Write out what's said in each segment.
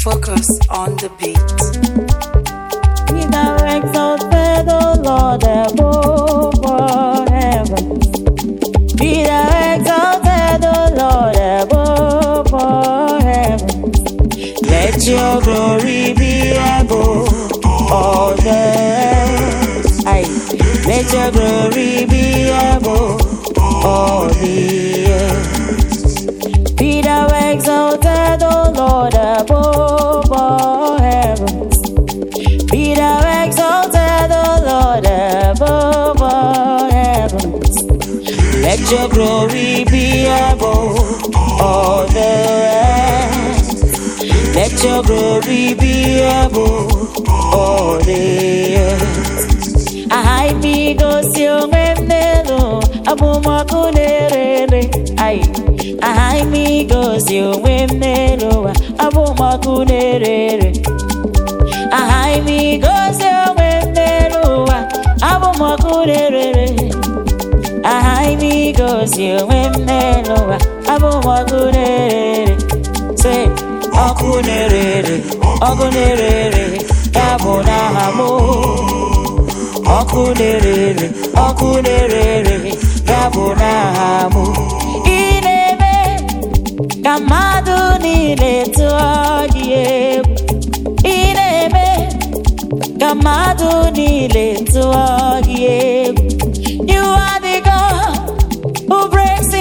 Focus on the beat. Be thou exalted, O Lord, above all heavens. Be thou exalted, O Lord, above all heavens. Let your glory be above all the earth. Aye. Let your glory be above all the earth. Be thou exalted, O Lord, above all heavens. Be thou exalted, O Lord, above all heavens. Let your glory be above all the earth. Let your glory be above all the earth. Ahai mi gosi onwe m n'elu, abụmọkụ na-erere. Ai, ahai mi gosi onwe m n'elu, abụmọkụ na-erere. Ahai mi gosi onwe m n'elu ụwa, abụ m ọkụ na-erere. Ahai mi gosi onwe m n'elu ụwa, abụ m ọkụ na-erere. Sị, ọkụ na-erere, ọkụ na-erere, ya bụ n'aha m. Ọkụ na-erere, ọkụ na-erere, ya bụ n'aha m. Ị na-eme ka mmadụ niile tụọ gị egwu. Ị na-eme ka mmadụ niile tụọ gị egwu. You are the God who breaks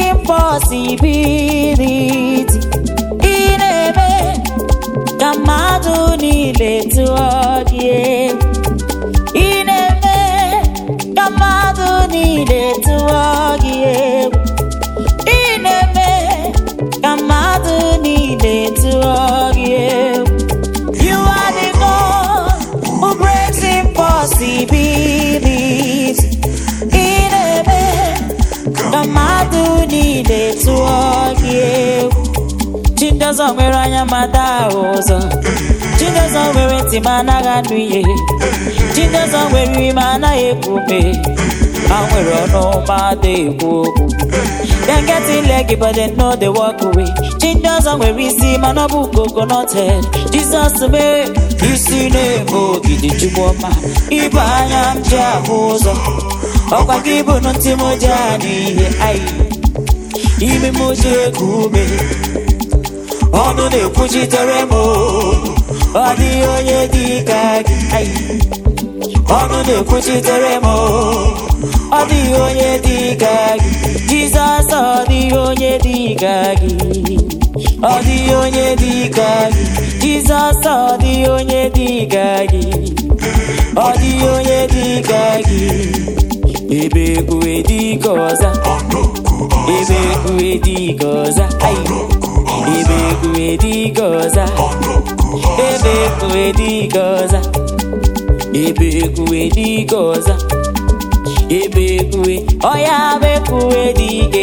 impossibility. Ị na-eme ka mmadụ niile tụọ gị egwu. Ị na-eme ka mmadụ niile tụọ gị egwu. Ị na-eme ka mmadụ niile tụọ gị egwu. You are the God who breaks impossibilities. Ị na-eme ka mmadụ niile tụọ gị egwu. Chindọzọ nwere anya ma daa ụzọ. Chindọzọ nwere ntị ma anaghị anụ ihe. Chindọzọ nwere ime anaghị ekwu ume. Ha nwere ọnụ ma adịghị ekwu okwu. Dem get leg but dem no dey walk away. Chindọzọ nwere isi mana ọ bụ coconut-head. Jizọs mee isi na-eme ogidi chukwu ọma. Ịbụ anya m ji ahụ ụzọ. Ọkwa gị bụ ntị m ji anụ ihe. Ayi. Imi m ji eku ume. ọnụ na-ekwuchitere m ọ dịghị onye dị ka gị Ai. ọnụ na-ekwuchitere m ọ dịghị onye dị ka gị jizọs ọ dịghị onye dị ka gị ọ dịghị onye dị ka gị jizọs ọ dịghị onye dị ka gị ọ dịghị onye dị ka gị ebe ekwuwe dị ka ọza ebe ekwuwe dị ka ọza Ai. ebe ekwuwe dị ka ọza ebe ekwuwe dị ka ọza ebe ekwuwe dị ka ọza ebe ekwuwe ọya bekwuwe dị ka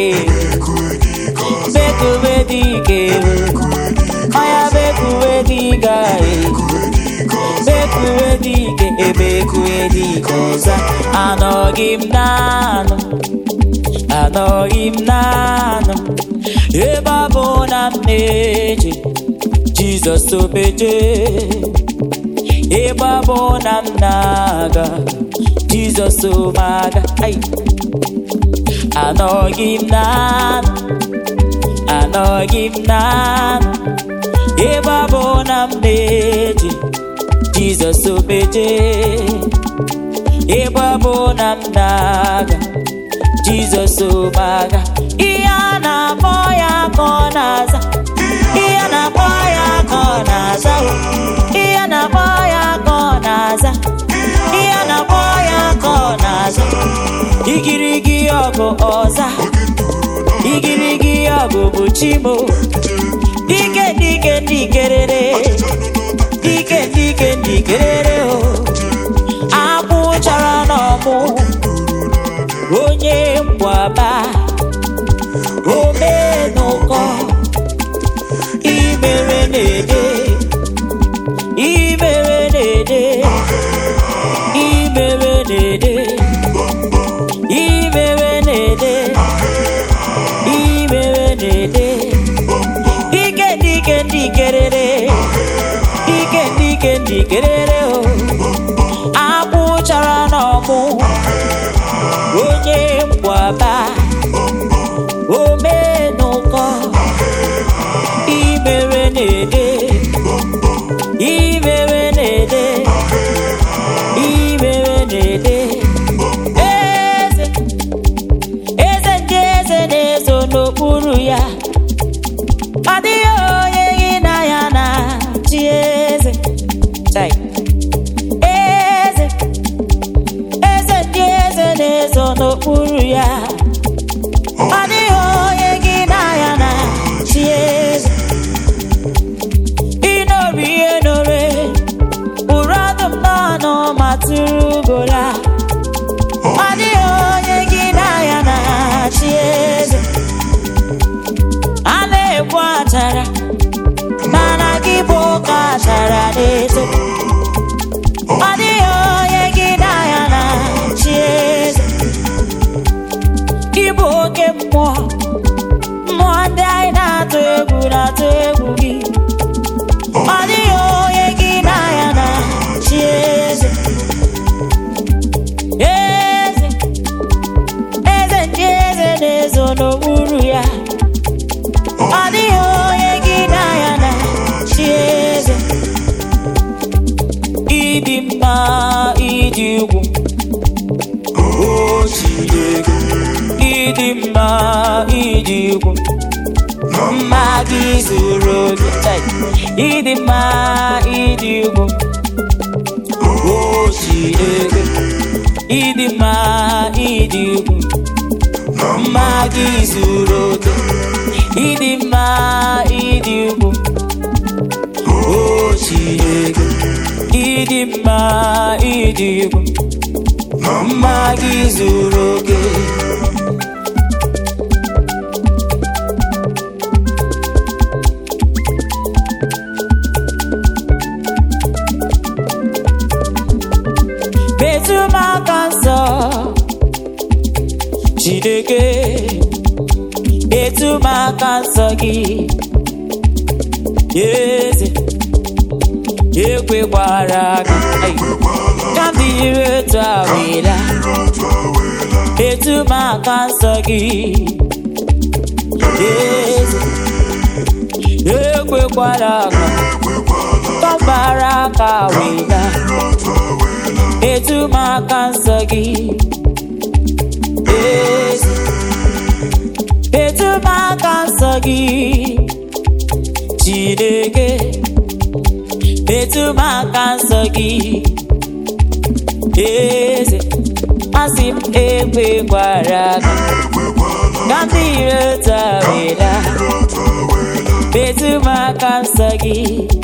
bekwuwe dị ka ọya bekwuwe dị ka bekwuwe dị ka ebe ekwuwe dị ka ọza anọghị m naanụ anọghị m naanụ ebe ọ bụ na m na-eje jizọs obeje ebe ọ bụ na m na-aga jizọs omaga Ai. anọghị m naanụ anọghị m naanụ ebe ọ bụ na m na-eje jizọs obeje ebe ọ bụ na m na-aga jizọs omaga ihe a na-akpọ ya ka ọ na-aza ihe a na-akpọ ya ka ọ na-aza o. ihe a na-akpọ ya ka ọ na-aza ihe a na-akpọ ya ka ọ na-aza igirigi ọgụ ọza igirigi ọgụ bụ chimo dike dike ndikerere dike dike ndikerere o akwụ chara n'ọmụ onye mgbaba omenụkọ imere na-ede imere na-ede imere na-ede imere na-ede imere na-ede dike dike ndikerere jikerere o akwụchara n'ọmụ onye mgbaba omenụkọ imere na-ede imere na-ede imere na-ede eze eze ndị eze na-ezo n'okpuru ya ọ dịghị onye gị na ya na chi eze Chai. eze eze ndị eze na-ezo n'okpuru ya ọ dịghị onye gị na ya na chi eze ịnọrọ ihe nore ụrụ ọdụm n'ọnụ ma tụrụ ugola ọ dịghị onye gị na ya na chi eze a na-egbu achara mana gị bụ ụka achara na-eto ọ dịghị onye gị na ya na chi eze ịbụ oke mmụọ mmụọ ndị anyị na-atụ egwu na-atụ egwu gị ọ dịghị onye gị na ya na chi eze eze eze ndị eze na-ezo n'okpuru ya ọ dịghị onye gị na ya na chi eze ịdị mma ịdị ugwu o Chineke ịdị mma ịdị ugwu mma gị zuru oke Chai. ịdị mma ịdị ugwu o Chineke ịdị mma ịdị ugwu mma gị zuru oke ịdị mma ịdị ugwu o Chineke ịdị mma ịdị ugwu mma gị zuru oke metụ m aka nsọ Chineke metụ m aka nsọ gị eze ekwekwara aka Ai. ka m dịrị otu awela metụ m aka nsọ gị eze ekwekwara aka ka m gbara aka wela metụ m aka nsọ gị eze metụ m aka nsọ gị Chineke metụ m aka nsọ gị eze asị m ekwekwara aka ka ndị iro tawela metụ m aka nsọ gị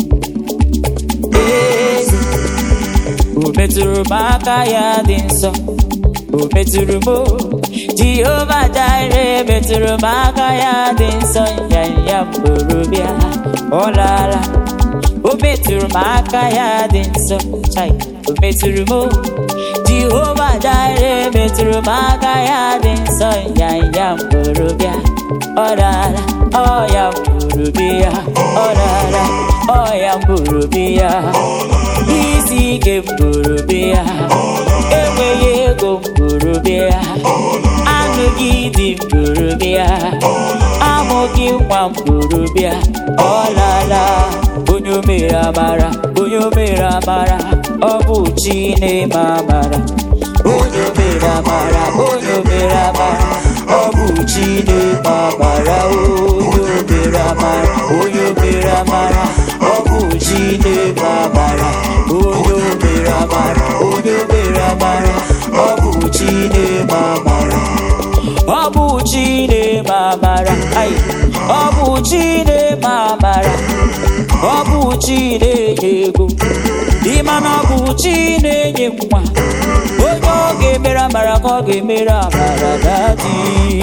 eze o metụrụ m aka ya dị nsọ o metụrụ m o. jehova jire metụrụ m aka ya dị nsọ nyanya mgborobịa ọ laala o metụrụ m aka ya dị nsọ chai o metụrụ m o. jehova jire metụrụ m aka ya dị nsọ nyanya mgborobịa ọ laala ọ ya mgborobịa ọ laala ọ ya mgborobịa isi ike mgborobịa enweghị ego mgborobịa anụghị dị mgborobịa amụghị nwa mgborobịa ọlala onye o mere amara onye o mere amara ọ bụ chi na-eme amara onye o mere amara onye o mere amara ọ bụ chi na-eme amara onye o mere amara onye o mere amara ọ bụ chi na-eme amara onye o mere amara onye o mere amara ọ bụ chi na-eme amara ọ bụ chi na-eme amara ai ọ bụ chi na-eme amara ọ bụ chi na-enye ego ịma na ọ bụ chi na-enye nwa onye ọ ga-emere amara ka ọ ga-emere amara dadi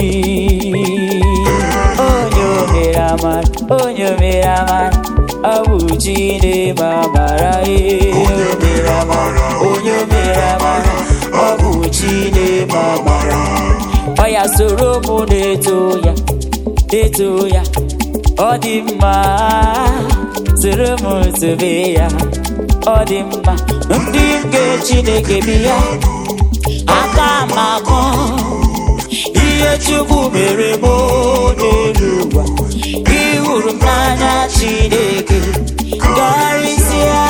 onye o mere amara onye o mere amara ọ bụ chi na-eme amara ee o mere amara onye o mere amara ọ bụ chi na-eme amara ọ ya soro mụ na-eto ya na-eto ya ọ dị mma soro m zube ya ọ dị mma ndị nke chineke bi ya aka m akọ ihe chukwu mere m n'elu ụwa ịhụrụ m n'anya chineke karịsịa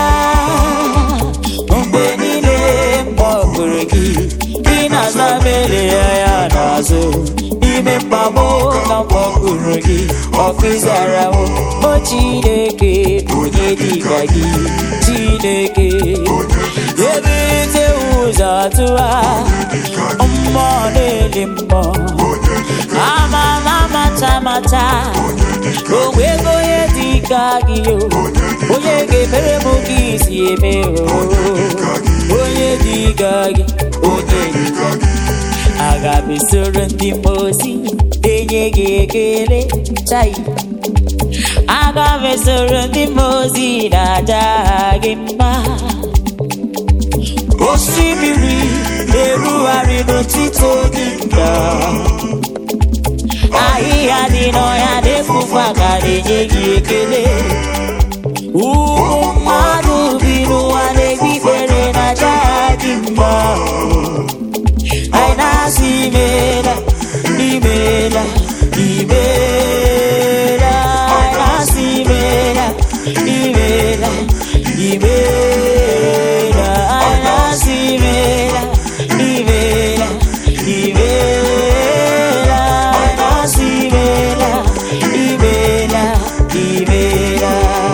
mgbe niile mkpọpụrụ gị ị na-aza mere ya ya n'azụ n'ime mkpagbu na mkpọpụrụ gị ọkụzara m o chineke onye dịka gị chineke ebite ụzọ tụwa mmụọ na-eli mmụọ ama m amata amata onwego onye dị ka gị o onye ga-emere m ka isi eme o onye dị ka gị onye dị ka gị aga m esoro ndị mmosi enye gị ekele chai aga m esoro ndị mmosi na-aja gị mma osimiri na-erugharị n'otito gị nda ahịhịa dị n'ọhịa na-efufe aka na-enye gị ekele ụmụ mmadụ bi n'ụwa na-ekpe ikpere na aja gị mma anyị na-asị imela imela imela anyị na-asị imela imela imela anyị na-asị imela imela imela anyị na-asị imela imela imela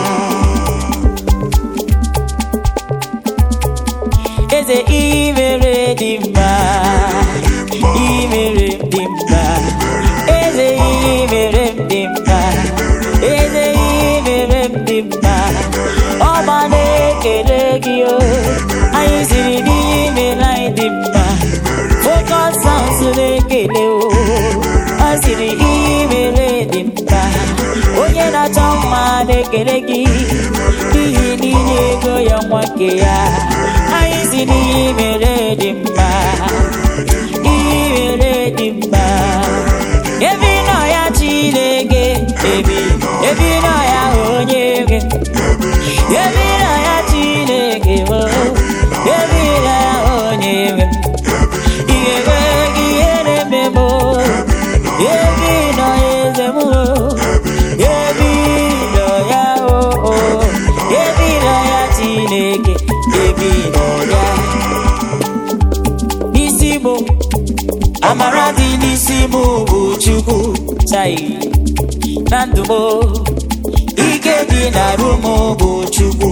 eze imere dị mma imere m dị mma eze imere m dị mma eze imere m dị mma ọma na-ekele gị o anyị siri n'ime anyị dị mma focus sounds na-ekele o ọ siri imere dị mma onye na-achọ mma na-ekele gị n'ihi niile ego ya nwa nke ya anyị si n'ihe mere dị mma ihe mere dị mma ebe ị nọ ya chineke ebi ebe ị nọ ya onye nwe ebe ị nọ ya chineke o ebe ị nọ ya onye nwe ihe mere gị ihe na-eme m o ebe ị nọ eze m o ebe ị nọ ya o o ebe ị nọ ya chineke ebe ị nọ ya n'isi m amara dị n'isi m bụ chukwu chai na ndụ m ike dị n'arụ m bụ chukwu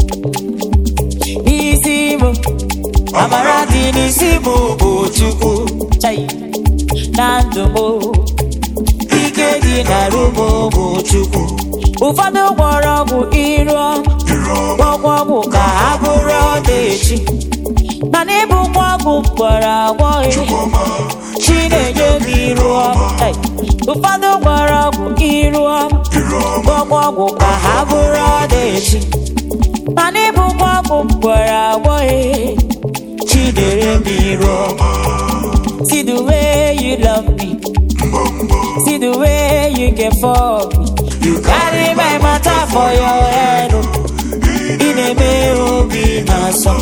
n'isi m amara dị n'isi m bụ chukwu chai na ndụ m ike dị n'arụ m bụ chukwu ụfọdụ gwọrọ ọgwụ iru gwọgwọ ọgwụ ka ha bụrụ ọdaechi mana ịbụkwa ọgwụ gwọrọ agwọ chi na-enye m iru ọma Ei, ụfọdụ gwọrọ ọgwụ iru ọma gwọgwọ ọgwụ ka ha bụrụ ọdaechi mana ịbụkwa ọgwụ gwọrọ agwọ chi na-enye m iru ọma See the way you love me See the way you care for me You carry my matter for your head oh. ị na-eme obi na-asọ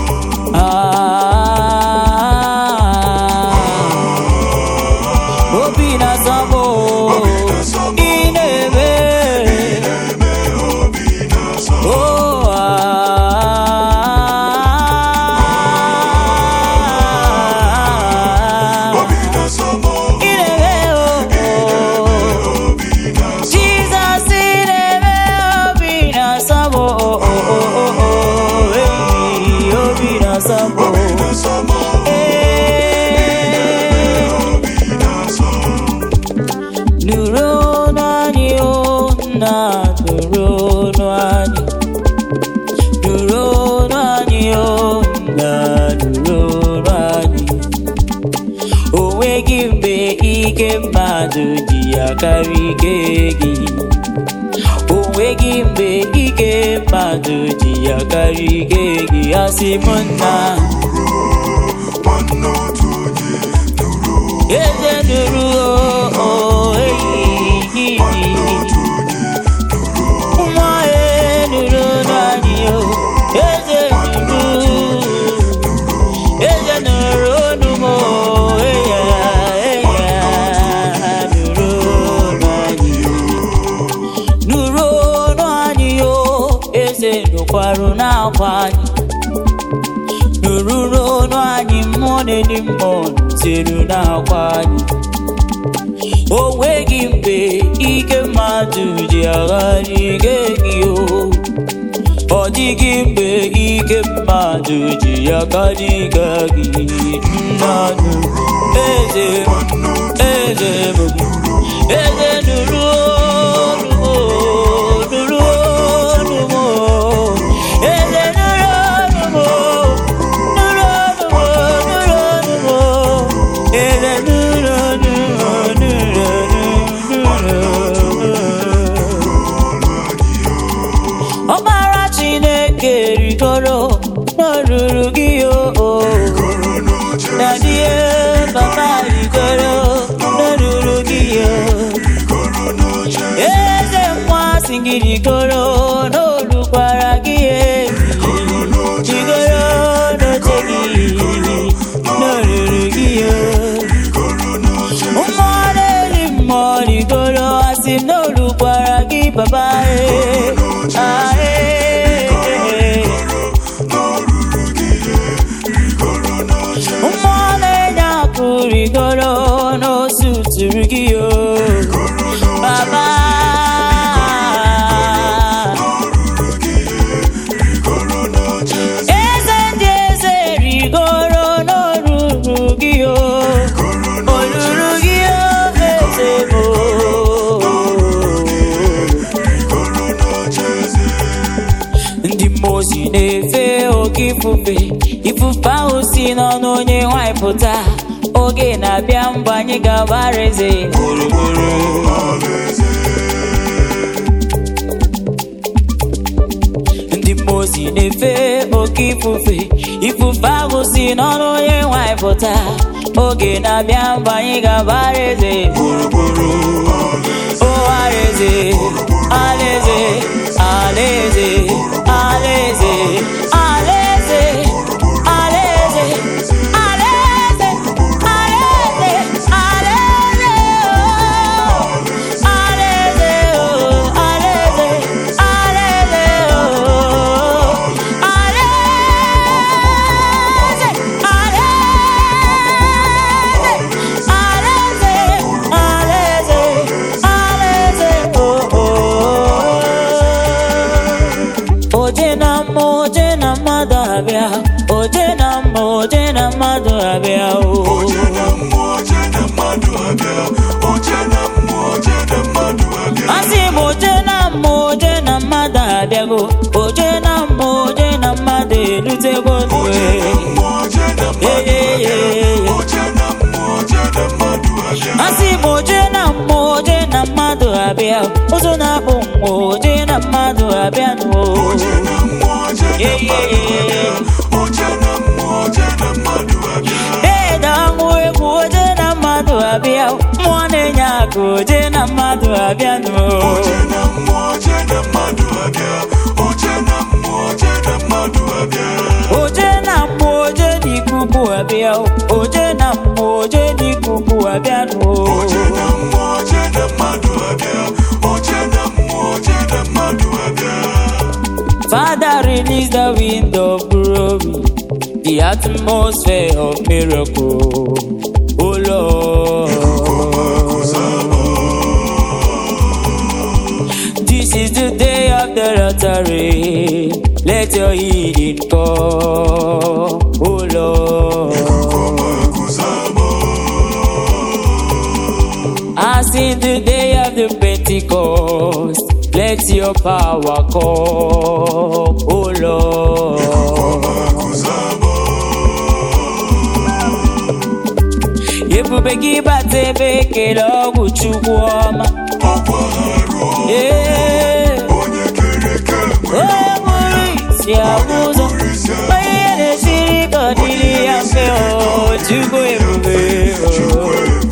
Ah. obi na-asọ m oh. ị na-eme Oh, ah. Ị na-eme oh. Jesus in eme obi na-asọ m oh, oh, oh, oh, oh, hey, obi na-asọ m oh. Eh, nụrụ ọnụ anyị o nna nụrụ ọnụ anyị nụrụ ọnụ anyị o nna nụrụ ọnụ anyị o nweghị mgbe ike mmadụ ji ya karịa ike gị o nweghị mgbe ike mmadụ ji ya karịa ike gị asị m nna eze nụrụ o o eyi nwa e nụrụ na kwarụ n'akwa anyị nụrụrụ ọnụ anyị mmụọ na-edi mmụọ tiru n'akwa anyị o nweghị mgbe ike mmadụ ji agharị ike gị o ọ dịghị mgbe ike mmadụ ji ya karịga gị mmadụ eze m eze m eze nụrụ olu m nụrụ olu m eze nụrụ olu m nụrụ olu m nụrụ olu m eze nụrụ olu m nụrụ olu m ọkpara chineke rigoro n'olulu gị o na die papa rigoro n'olulu gị o eze nwa si gị rigoro n'olukwara gị e rigoro n'oche gị n'olulu gị o mmụọ na-eri mmụọ rigoro asị m n'olukwara gị papa e ah, e, mmụọ na-enye akụ rigoro n'osu tụrụ gị o baba eze ndị eze rigoro n'olulu gị o olulu gị o eze bụ ndị mmụọ ozi na-efe oke ifufe ifufe ahụ si n'ọnụ onye nwanyị pụta oge na-abịa mgbe anyị ga-agbara eze gburugburu ndị mmụọ ozi na-efe oke ifufe ifufe ahụ si n'ọnụ onye nwanyị pụta oge na-abịa mgbe anyị ga-agbara eze gburugburu o alaeze alaeze alaeze alaeze alaeze alaeze alaeze alaeze alaeze alaeze alaeze alaeze oje na mma oje na mmadụ abịa oje na mma oje na mmadụ abịa o asị m oje na mma oje na mmadụ abịago oje na mma oje na mmadụ erutego nwe asị m oje na mma oje na mmadụ abịa ụzọ na-akpụ mgbe oje na mmadụ abịa n'o ede ọṅụ egwu oje na mmadụ abịa mmụọ na-enye akụ oje na mmadụ abịa n'o oje na mmụọ oje n'ikuku abịa oje na mmụọ oje n'ikuku abịa n'o Father, release the wind of glory, the atmosphere of miracle. Oh Lord. This is the day of the lottery. Let your healing come. Oh Lord. As in the day of the Pentecost, let your power come. Oh Lord. ebube gị bata ebe ekele ọgwụ chukwu ọma Ee, onye kpụrụ isi abụ ụzọ onye ihe na-esiri ka ọ dịrị ya mfe o chukwu ebube o.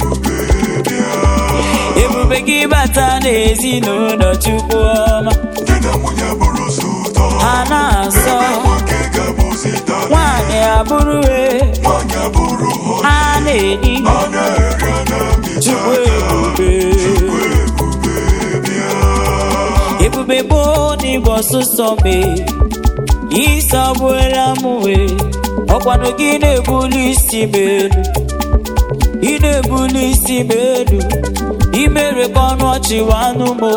ebube gị bata n'ezinụlọ chukwu ọma ha na-asọ nwaanyị abụrụwe ha na-edi chukwu ebube ebube bụ n'igwe ọsụsọ mee ịsọgbuola m wee ọkwanụ gị na-ebuli isi m elu ị na-ebuli isi m elu imere ka ọnụ ọchị wanụ m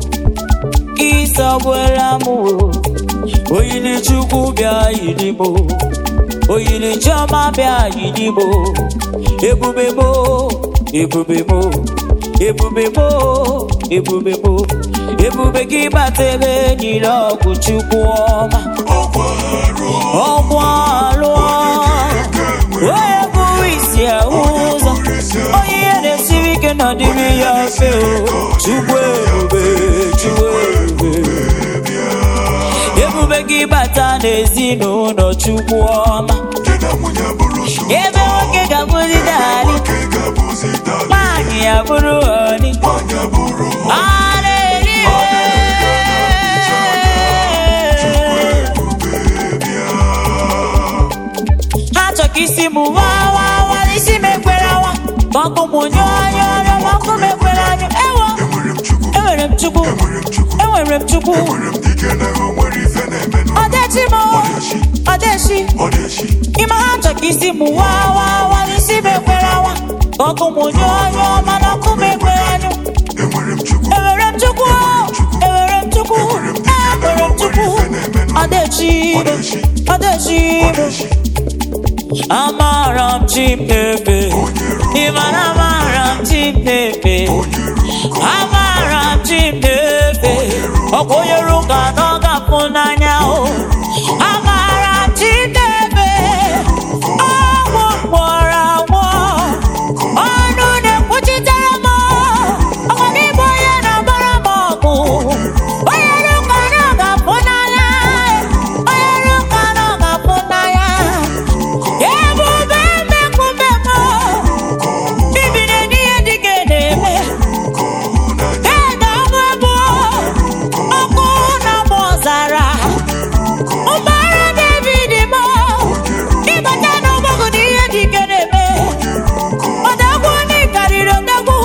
ịsọgbuola m oyili chukwu bịa yiri m oyili chiọma bịa yiri m ebube m ebube m ebube m ebube m ebube gị bata ebe niile ọgwụ chukwu ọma ọgwụ alụọ onye bụ isi ahụ ụzọ onye ihe na-esiri ike nọdịrị ya mfe o chukwu ebube chukwu ebube ebube gị bata n'ezinụlọ chukwu ọma ebe nwoke ga-abụzi dali nwaanyị ya bụrụ ọni ha chọ ka isi m waa waa waa isi m ekwere awa ma ọkụ m nyụọ anyụ ọrịa ma ọkụ m ekwere anyụ ewo enwere m chukwu enwere m chukwu ọdechi m ọdechi ime ha chọ ka isi m waa waa waa isi m ekwere awa ma ọkụ m nyụọ anyụ mana ọkụ m ekwere anyụ enwere m chukwu enwere m chukwu enwere m chukwu ọdechi ọdechi amara m chipepe ịmara amara m chipepe amara m chipepe ọkwa onye ruka na ọ ga-afụ n'anya o amara m chipepe ọgwụ mkpọrọ agwọ ọnụ na-ekwuchitere m ọkwa gị bụ onye na-agbara m ọgụ onye ruka na ọ ga-afụ n'anya onye ruka na ọ ga-afụ n'anya ebube mmekume m bibiri n'ihe dịka na-eme ede ọnụ ebe ọkụ na m ọzara ụgbọala david m ịbata n'ọgbọgụ na ihe dịka na-eme ọdagwu ndị karịrị ọdagwu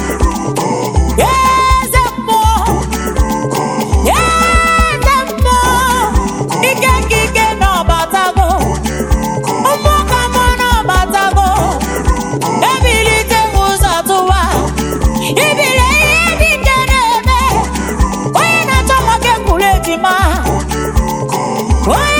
eze mmụọ eze mmụọ ike nke ike na ọbatago mmụọ ka mmụọ na ọbatago ebilite m ụzọ tụwa ibile ihe dị nke na-eme onye na-achọ nwoke kwuru ejima onye